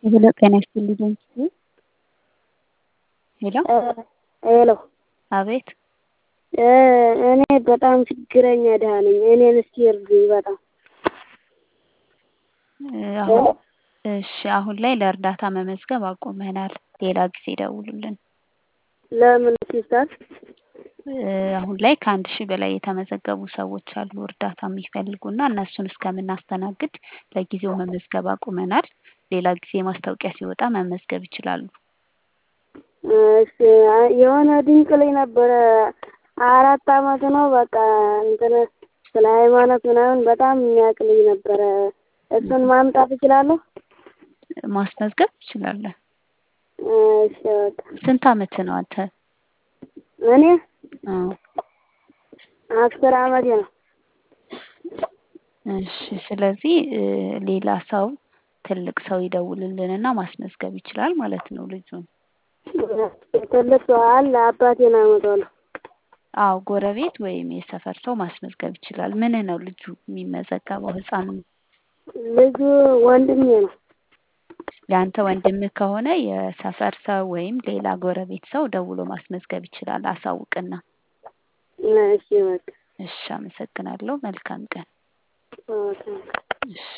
ሄሎ ጤና ይስጥልኝ ሄሎ ሄሎ አቤት እኔ በጣም ችግረኛ ድሀ ነኝ እኔን እስኪ እርዱኝ በጣም አሁን እሺ አሁን ላይ ለእርዳታ መመዝገብ አቁመናል ሌላ ጊዜ ይደውሉልን ለምን ሲባል አሁን ላይ ከአንድ ሺህ በላይ የተመዘገቡ ሰዎች አሉ እርዳታ የሚፈልጉና እነሱን እስከምናስተናግድ ለጊዜው መመዝገብ አቁመናል ሌላ ጊዜ ማስታወቂያ ሲወጣ መመዝገብ ይችላሉ እሺ የሆነ ድንቅ ልጅ ነበረ አራት አመቱ ነው በቃ እንትን ስለ ሃይማኖት ምናምን በጣም የሚያውቅ ልጅ ነበረ እሱን ማምጣት እችላለሁ ማስመዝገብ ትችላለህ እሺ በቃ ስንት አመት ነው አንተ እኔ አዎ አስር አመቴ ነው እሺ ስለዚህ ሌላ ሰው ትልቅ ሰው ይደውልልንና ማስመዝገብ ይችላል ማለት ነው ልጁን ትልቅ ሰው አለ አባቴን አመጣዋለሁ አዎ ጎረቤት ወይም የሰፈር ሰው ማስመዝገብ ይችላል ምን ነው ልጁ የሚመዘገበው ህፃኑ ልጁ ወንድሜ ነው ያንተ ወንድምህ ከሆነ የሰፈር ሰው ወይም ሌላ ጎረቤት ሰው ደውሎ ማስመዝገብ ይችላል አሳውቅና እሺ በቃ እሺ አመሰግናለሁ መልካም ቀን ኦኬ እሺ